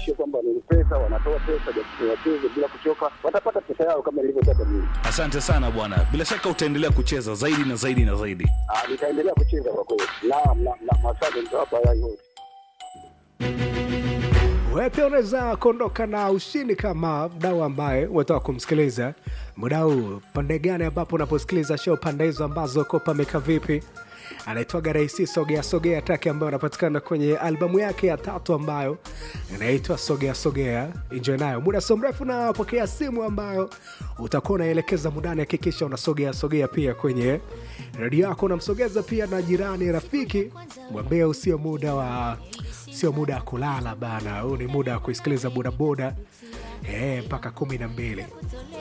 wahakikishie kwamba ni pesa, wanatoa pesa, wacheze bila kuchoka, watapata pesa yao kama nilivyotaka mimi. Asante sana bwana, bila shaka utaendelea kucheza zaidi na zaidi na zaidi. Ah, nitaendelea kucheza kwa kweli. Naam, na na maswali nitawapa haya yote. Wewe pia unaweza kuondoka na ushindi kama mdau ambaye umetoka kumsikiliza muda huu. Pande gani ambapo unaposikiliza show, pande hizo ambazo ko pameka vipi? Anaitwaga Raisi Sogea Sogea, traki ambayo anapatikana kwenye albamu yake ya tatu ambayo inaitwa Sogea Sogea. Enjoy nayo. Muda sio mrefu napokea simu ambayo utakuwa unaelekeza mudani. Hakikisha unasogea sogea pia kwenye redio yako, unamsogeza pia na jirani, rafiki, mwambie usio muda wa sio muda wa kulala bana, huu ni muda wa kuisikiliza bodaboda eh, mpaka kumi na mbili.